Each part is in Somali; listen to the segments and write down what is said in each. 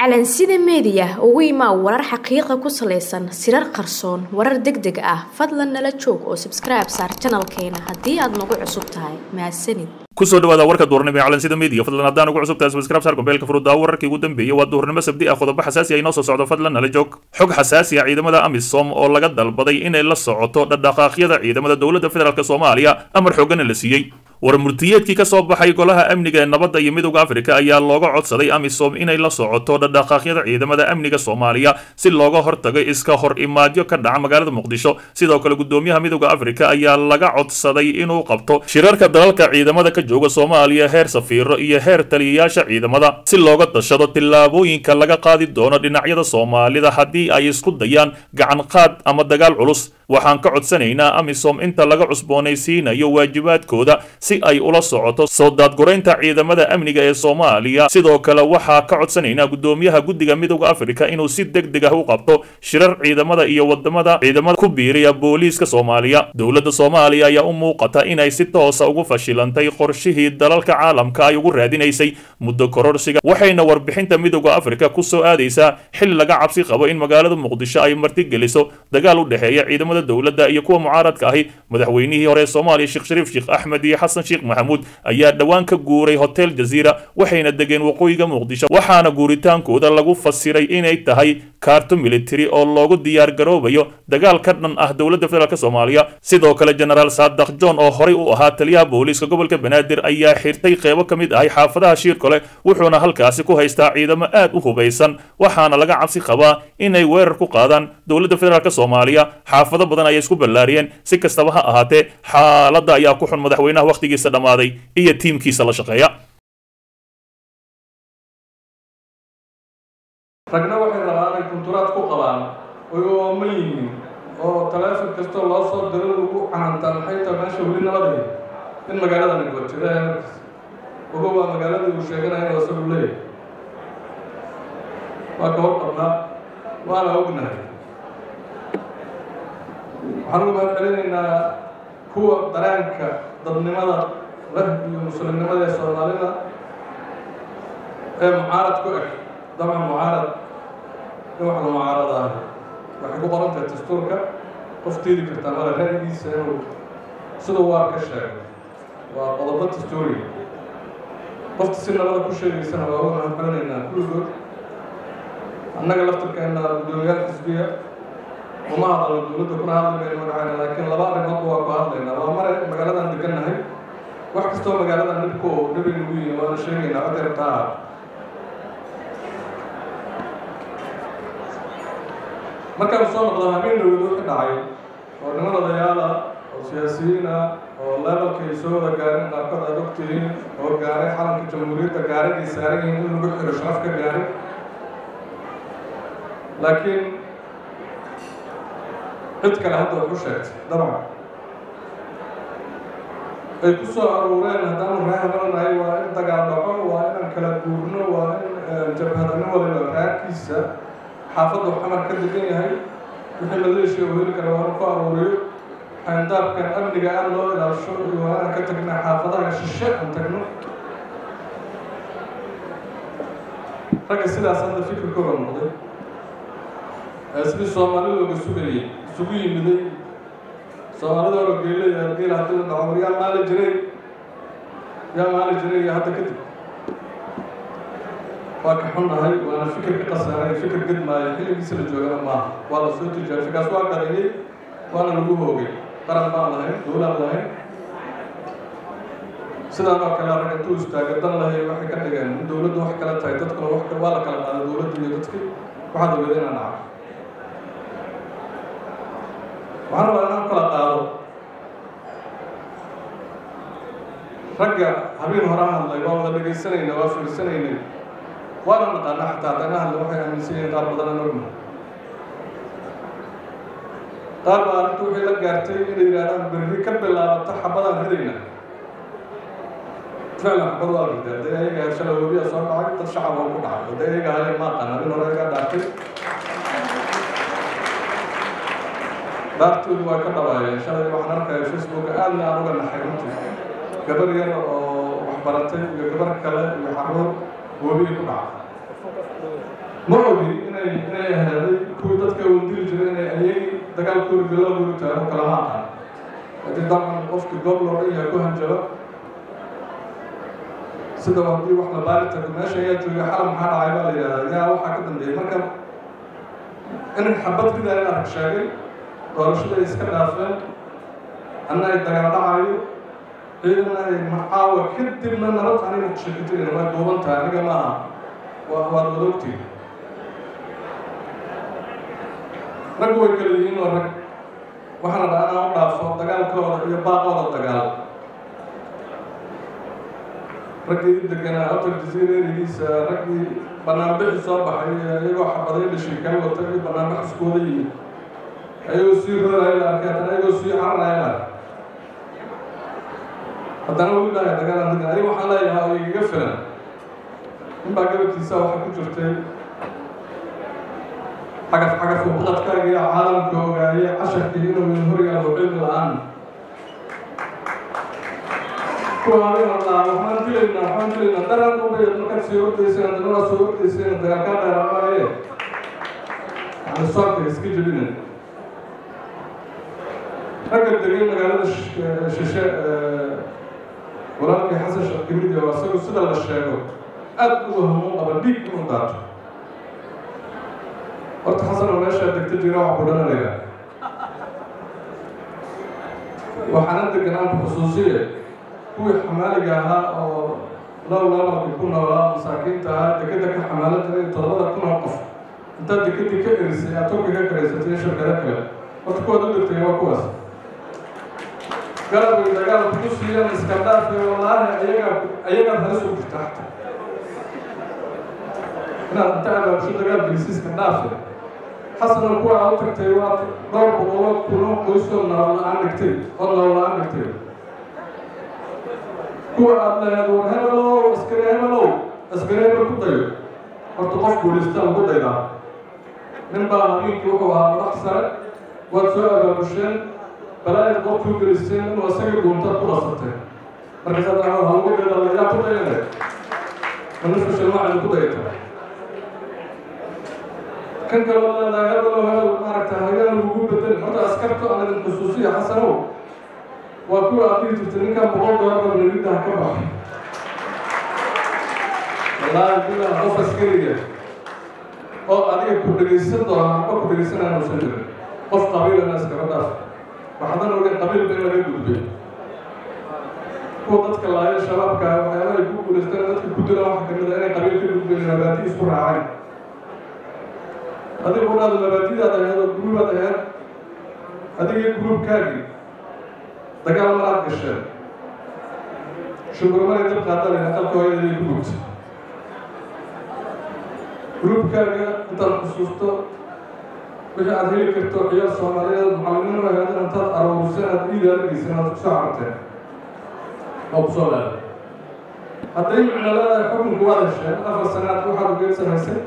calansida meediya ugu imaa warar xaqiiqa ku salaysan sirar qarsoon warar deg deg ah fadlan nala joog oo sabskribe saar janalkeena haddii aad nagu cusub tahay mahadsanid kusoo dhawaada warka duurnimo ee calansida media fadlan haddaan ugu cusub tahay subscribe saar gombeelka furuddaa wararkii ugu dambeeyey waa duurnimo sabdi ah qodobo xasaasi ah inoo soo socdo fadlan nala joog xog xasaasi ah ciidamada amisom oo laga dalbaday inay la socoto dhaqdhaqaaqyada ciidamada dowladda federaalk soomaaliya amar xoogana la siiyey war murtiyeedkii ka soo baxay golaha amniga ee nabadda iyo midowda afrika ayaa looga codsaday amisom inay la socoto dhaqdhaqaaqyada ciidamada amniga soomaaliya si looga hortago iska hor imaadyo ka dhaca magaalada muqdisho sidoo kale gudoomiyaha midowda afrika ayaa laga codsaday inuu qabto shirarka dalalka ciidamada ka jooga soomaaliya heer safiiro iyo heer taliyayaasha ciidamada si looga dashado tillaabooyinka laga qaadi doono dhinacyada soomaalida haddii ay isku dayaan gacan qaad ama dagaal culus waxaan ka codsanaynaa amisom inta laga cusboonaysiinayo waajibaadkooda si ay ula socoto soo daadguraynta ciidamada amniga ee soomaaliya sidoo kale waxaa ka codsanaynaa gudoomiyaha guddiga midowda afrika inuu si deg deg ah u qabto shirar ciidamada iyo wadamada ciidamada ku biiriya booliiska soomaaliya dowladda soomaaliya ayaa u muuqata inay si toosa ugu fashilantay qorshihii dalalka caalamka ay ugu raadinaysay muddo kororsiga waxayna warbixinta midowda afrika ku soo aadaysaa xil laga cabsi qabo in magaalada muqdisho ay martigeliso dagaal u dhexeeya ciidamada dowladda iyo kuwa mucaaradka ahi madaxweynihii hore ee soomaaliya sheekh shariif sheekh axmed iyo xasan sheekh maxamuud ayaa dhowaan ka guuray hotel jaziira waxayna degeen waqooyiga muqdisho waxaana guuritaankooda lagu fasiray inay tahay kaarto military oo loogu diyaar garoobayo dagaal ka dhan ah dowladda federaalk soomaaliya sidoo kale genaraal saadax john oo horey u ahaa taliyaha booliiska gobolka banaadir ayaa xirtay qeybo ka mid ahay xaafadaha shiirkole wuxuuna halkaasi ku haystaa ciidamo aad u hubaysan waxaana laga cabsi qabaa inay weerar ku qaadaan dowladda federaalk soomaaliya xaafado badan ayay isku ballaariyeen si kastaba ha ahaatee xaaladda ayaa ku xun madaxweynaha wakhtigiisa dhammaaday iyo tiimkiisa la shaqeeya ragna waxay rabaan inay kunturaad ku qabaan oy ooman yihiin oo taleefon kastoo loo soo diro lagu canantaa maxay tahay meesha weli nabadaya in magaaladani goojira markaas ogo waa magaaladii uu sheeganaya inuu isagu leeyahay waa ka hor qabnaa waana ognahay waxaan ugu mahad celinaynaa kuwa dareenka dadnimada leh iyo muslimnimada ee soomaalida ee mucaarad ku eg dabcan mucaarad in wax la mucaaradaah waxay ku qoran tahay dastuurka qof diidi kartaa male ra'yigiisa inuu sida waa ka sheego waa qodobo dastuuriga qofta si nabada ku sheegaysana waa uga mahad celinaynaa kulligood annaga laftirkeena guddoomiyaal xisbiya uma hadalno dowladda kuna hadli mayno magacayna laakiin laba arrimoodba waa ku hadlaynaa waa mare magaaladan degannahay wax kastoo magaaladan dhibku oo dhibi nagu yihin waana sheegaynaa codday rabtaa ah markaan soo noqdo habeen dhowd wixii dhacay oo niman odayaala oo siyaasiyiina oo leebalka ay soo wada gaareen qaarkood aad ogtihiin oo gaaray calanka jamhuuriyadda gaaragay saaran yihiin in lagu xiro sharaf ka gaaray laakiin cid kale hadda wax u sheegtay dabcan ay ku soo aruureen haddaanu reehabalanahay waa in dagaal dhaco waa inaan kala guurno waa in jabhadano waliba raarkiisa xaafaddu xamar ka degan yahay wixii maleeshiya uu heli kara waanu ku aruuriyo xayndaabkan amniga aan loo ilaasho iyo waa inaan ka tagna xaafadaha shishe aan tagno ragga sidaas hadda fikirkooda noqday sidii soomaali looga sugayay isugu yimiday soomaalida hore geelaya geel haddii la dhaco war yaa maali jiray yaa maali jiray iyo hadda kadib waa ka xunnahay waana fikir ka qasaaray fikir gedmaayo xilligiisa la joogana maaha waa la soo tijaabay fikaas waa qariyey waana lagu hoogay qaran baan lahayn dowlaan lahayn sidaan oo kale rag intuu istaaga dan lahay waxay ka dhigeen in dowladdu wax kale tahay dadkuna wax waa la kala qaaday dowladda iyo dadkii waxaad ogeeda inaan dhaco waxaan rabaa inaan kala qaado ragga habeen hore hadlay waa wada dhegaysanayna waa fiirsanaynay waana naqaana xataa haddana hadle waxay aaminsan yihiin qaar badan aan ogna qaar baa arrintu waxay la gaartay inay yidhahdaan berri ka bilaabata xabadaan ridayna ficlan xabad waa riday hadday ayaga shala webiya soo dhacay dad shacab oo ku dhacay hadday ayaga hayan ma aqaan habeen hore ayagaa dhaartay dhaartoodu waa ka dhawaayeen shalay waxaan arkaya facebooka aadna aan uga naxay runtii gabar yar oo waxbaratay iyo gabar kale iyo xaruur webiga ku dhaca ma ogi inay inay ahaaday kuwii dadka wandili jiray inay ayagii dagaalkooda bilowgooda taago kalama aqaan haddii dabcan qofkii goob loo dhan yahay ku hanjaba sida haddii wax la baari tago meesha ayaa jooga xalam maxaa dhacay baa la yidhahdaa yaa waxaa ka dambeeyay marka in xabad ridaa in arag sheegay doorashaday iska dhaafeen anna ay dagaal dhacayo ciidana ay macaawa kadibna nabad aniga kushakitirin way duuban tahay aniga maaha waa waad wadogtiin raggu way kala yihiin oo rag waxaana dhaa inaan u dhaafo dagaalkooda iyo baaqooda dagaal raggii deganaa hotel jaziira erigiisa raggii banaanbixi soo baxay iyagoo xabaday dhashay kala wata iyo banaanbix iskooda yimid ayagoo sii rooraya la arkay haddana ayagoo sii cararaya la arkay haddana weli dhaaya dagaalan degan adiga waxaan leeyahaa oo igaga filan ninbaa gabadkiisa waxaa ku jirtay cagaf cagaf ubaqadkaaga iyo caalamka ogaaye casharkii inuu horigaado cilmi la-aan kuwaadina laa waxaan dilaynaa waxaan dilaynaa daraan ubaya markaad sii ordayseen haddana waa soo ordayseen dagaalkaa dheeraamaaye yani soobka iska jebinen ragga degay magaalada shishe walaalkii xasan sheekh kamid yaho isagu sida la sheego aad uga hamuun qaba dhiig inuu daato horta xasanoo meeshaa degta jira wax budhananayaa waxaana deganaan ku xusuusiye kuwii xamaaliga ahaa oo low lebalka ku noolaa masaakiinta ahaa dekeda ka xamaalan jiray todobada kun oo qof intaad dekedii ka erisay aad turka ka karaysatay iyo shirkado kale horta kuwaad u degtay waa kuwaas galabay dagaal kugu siiyaan iska dhaafay wallaahi ayaga ayagaa halis u jirta xata inaad inta abaabsho dagaal gelisi iska dhaafay xasana kuwa aad u tagtay waa dhowr boqoloo kuno qoysoo nolol la-aan dhigtay oo nolol la-aan dhigtay kuwa aad lahayd war hebelow askari hebelow askari hebel ku dayo horta qof guulaysta lagu daydaa nin baa habeenkii wuxuu ahaa madax sare waad soo abaabusheen balaayaad qofkuu geliseen inuu isaga dhuuntaad ku dhasatay markaasaad aa halagu dayda yaa ku dayane manifka shilmacida ku dayata kan kaloo leedahay hebelo hebel maaragta hagaan lagu bedelin horta askarto aan idin xusuusiya xasanow waa kuwa aad dhihi jirtay ninkan boqol doolarba nabiddaha ka baxay wallaahi billah qof askariga oo adiga ku dhegaysan doona amba ku dhegaysanaya uusan jirin qof qabiilana iskaga dhaaf waxadan ogen qabiilba in laga gudbay kuwa dadka laaya shabaabka waxyaalaha ay ku guulaystaan dadka ku dila waxa kamid a inay qabiil ka gudbeen mabaadi isku raaceen adiga udhaada mabaadidaad aheed oo guruubaad aheed adiga guruubkaagii dagaal maraad gasheen shukurmaray dab qaadalaya qalka hooyadii ku gubtay gruubkaaga intaad xusuusto wixii aad heli karto ciyaar soomaaliyeed macalimiin aheed intaad arooruseen aad iidaalageysan aad kusoo carteen oo kusoo leeday hadday micno leedahay xukunku waad hesheen afar sanaad waxaad ugeed samaysay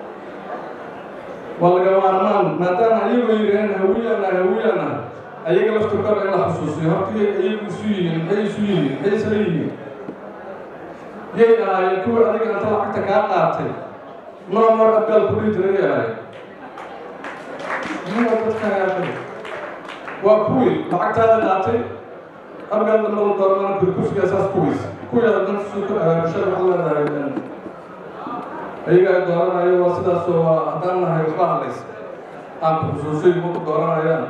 waa laga maarmaan maadaama ayagoo yidhaheen hawiyana hawiyana ayaga laftirkooda in la xusuusiyo horta ayagu isu yihiin maxay isu yihiin maxay isla yihiin yay ahaayeen kuwii adiga inta lacagta kaa qaatay noo mar abgaal ku dhihi jiray yay ahaayeen miyaa dadkaagaa waa kuwii lacagtaada qaatay abgaal dambada doormana kuri kursiga saas kuwiis kuwiyaada dan suuka bulshada waxaa leedahay ayaga ay dooranayo waa sidaasoo waa haddaan nahay waxba hadlays aan ku xusuusay ma ku dooranayaan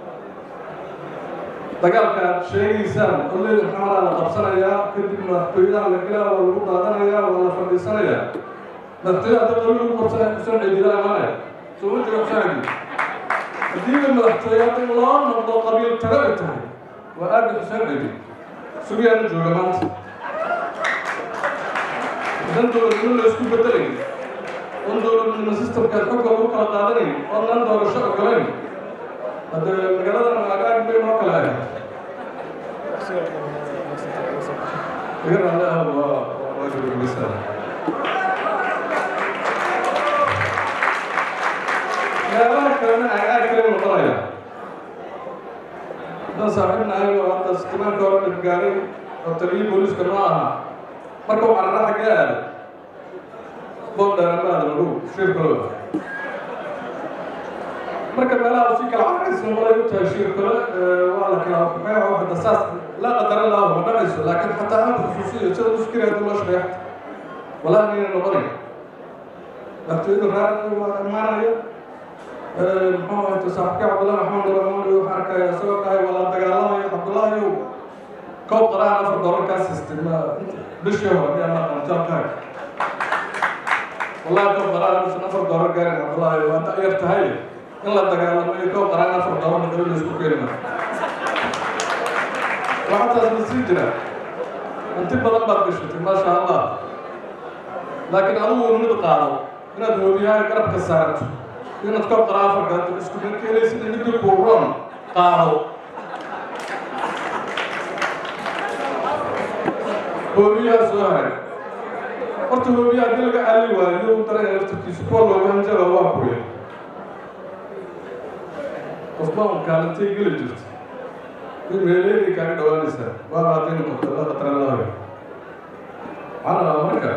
dagaalka aad sheegaysaan oleyda maxamadaa la qabsanayaa kadib madaxtooyaha la gelaa waa lagu daadanayaa waa la fadhiisanayaa madaxtooyaha hadda qabiil lagu qabsanaya xuseen ciidila imanaya soo ma jira xusaanki haddiiba madaxtooyaha in loo noqdo qabiil taga ay tahay waa aada xuseen ciidi sugiyaana jooga maanta dan dowladnimo la isku bedelayn oon dowladnimo systemkaad xogga lagu kala qaadanayn oodnan doorasho ogolayn hadde magaalada agaag bay noo kala ahayd iga raale ah waa waa gabagabisa meelaha kalena agaag kale noqonaya haddaan saaxiibna ahay oo hadda istimaanka hore dhibgaaray oo taliyii booliiska noo ahaa marka uu carara xaggee aaday boondheeramaada lagu shirkalo marka meelaha si kala caraysa malay u tahay shirkalo waa la kala waxaa waxda saas la qadara laa ma dhacayso laakiin xataa aan xusuusiyo sida u fikiraya hadii loo shaqeeyo walaa nina noqonay waqtiyadu raar waa imaanayo muxuu ahayto saaxibka cabdullahi maxamed ramani waxaa arkaya isagoo dhahay waa la dagaalamayo cabdullaahi koob qaraan afar doolar kaa sistay ma bishii hore ayaa ma qantaabkaaga wallahi koob qaraan bisan afar doolar gaarin cabdullaahi waa da yar tahay in la dagaalamo iyo koob qaraan afar doolar maqabi la isku keeni mara waxaa taas ma sii jira hanti badan baad gashatay maasha allah laakiin adigu mid qaado inaad hoobiyaha garabka saarto inaad koob qaraan afar gaato isku mid keenaysid in midii kuu roon qaado hoobiyaha soo haray horta hoobiyaha haddii laga cali waayo iyou daraya laftarkiisa kuwa looga hanjaba waa kuya qofba un kaalintay geli jirta in meeleedii kaaga dhawaanaysaa waaba hadday noqoto la qatara laayo waxaa rabaa marka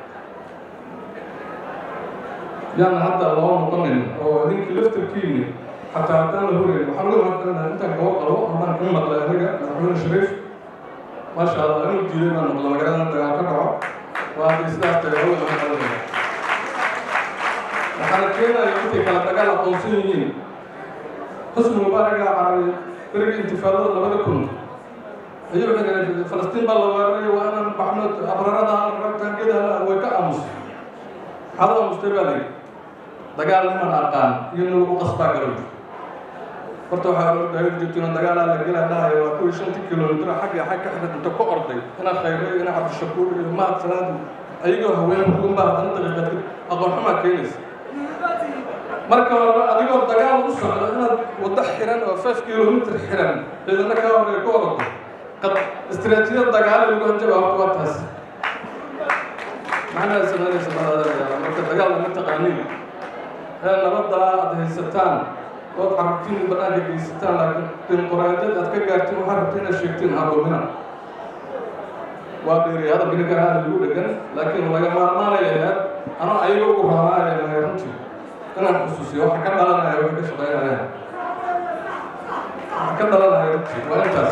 yaan hadda loo noqonin oo ninkii laftarkiini xataa haddaan la horeyn waxaan uga mahadcelinaha intaan gabo qabo amaan ka maqlay aniga madaxweyne shariif maasha allah inuu diiday baan maqla magaalada dagaal ka dhaco waa hadday sidaas tahay hawada mahadcelinaya waxaana keenaya intay kala dagaal aqoonsan yihiin xusni mubaaraga carabi berigii intifaadada labada kun ayuu xidhay falastiin baa la weeraray waa inaan baxno abrarada ragtaangeda way ka aamusay maxaad aamustay baa layidhi dagaal niman aqaan iyo nin lagu qasbaa garow horta waxaa ordayo jirtino dagaalaa la gelaa dhahayo waa kuwii shantii kilomitr xagga xag ka xidhay inta ku orday ina khayre ina cabdishakuur iyo mahad salaadu ayagoo haween hugun baa haddana daqiiqad aqoon xumaa keenaysa marka hore adigoo dagaal u socdo inaad waddo xiran oo five kilomitr xiran ciidana kaa horey ku ordo qad istiraatiijiyad dagaale lagu hanjaba horta waa taas macnaha samaynaysa malaadayaa marka dagaal lama taqaaniin ee nabadda aad haysataan ood carabtiin banaanka geysataan laakiin dimuquraadiyad aad ka gaartiin waxaa rabta inaad sheegtiin hadoomina waa dheeri hadalka ninkan aada lagu dhegan laakiin laga maarmaanaya ahayd anoo ayaga ugu raanaaya mahay runtii inaan xusuusiyo waxa ka dhalanaya waxay ka shaqaynayaan waxa ka dhalanaya runtii waa intaas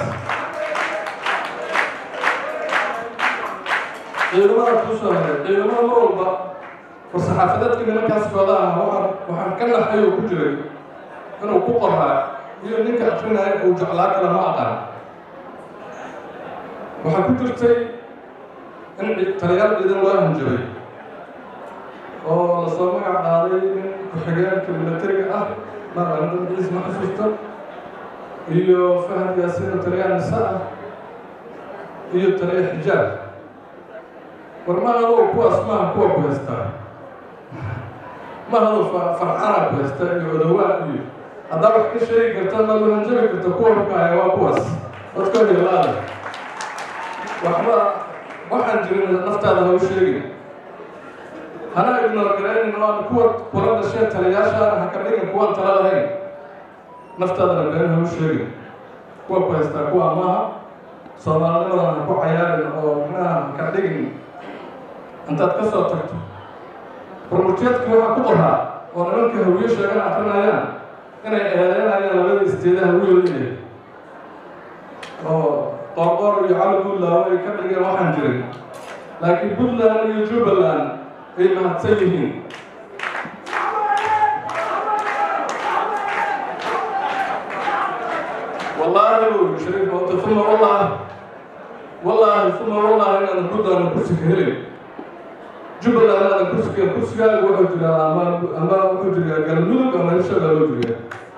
ciidamada kusoo haray ciidamada mar walba war-saxaafadeedka nimankaas kooda ah waxaan waxaan ka naxay oo ku jiray inuu ku qoraa iyo ninka akrinaya uu jeclaa kale ma aqaan waxaa ku jirtay in taliyaal ciidan loo hanjabay oo lasoo magac qaaday nin ku-xigeenka milatariga ah maqalan ciis ma xasuusta iyo fahad yaasiin taliyaa nisa ah iyo taliya xijaab war mahadoo kuwaas maaha kuwa ku haystaa mahadoo farxana ku haysta iyo odawaa iyo haddaa wax ka sheegi karta ma lu hanjabi karta kuwa hukaya waa kuwaas dadka helaada waxba waxaan jirin naftaada ha u sheegin hana ignoor garaynin oo kuwa kula dhashee taliyaasha ha ka dhigin kuwaan tala lahayn naftaadana been ha u sheegin kuwa ku haystaa kuwa maaha soomaalinimadana ha ku cayaarin oo micnaha ha ka dhigin intaad ka soo tagto barmurteedkii waxaa ku qoraa oo nimanka hawiyo sheegan akrinayaan inay eedeynayaan labada isteedaha wiilaya oo qoorqoor iyo cali buntland ay ka dhigeen waxaan jirin laakiin puntland iyo jubbaland ay mahadsan yihiin wallaahi buu shariif moota uma wallah wallaahi uma wallahi inaadan puntland kursi ka helin jubbaland inaadan kursi ka kursigaaga wuxuu jiraa ama ama wuxuu jiraa galmudug ama hirshaga loo jiriyaa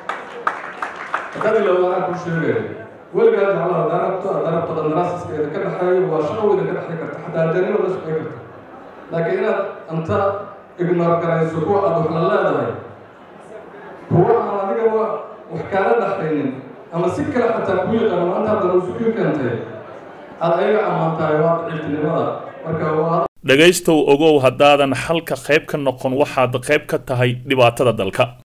hadii lawada aan ku sheegaya weligaa jeclaha darabta darabta qandaraasaska ka dhexeeyo waa shaqo weyda ka dhexey karta xataa ajaanima la shaqey karta laakiin inaad anta ignoor garayso kuwa aada wax la leedahay kuwa aan adiga wax kaala dhexaynin ama si kale xataa ku yaqaano maanta haddana usuku keentay aada ayaga ammaantahay waa daciiftinimada marka waa dhegaystow ogow haddaadan xalka qayb ka noqon waxaad qayb ka tahay dhibaatada dalka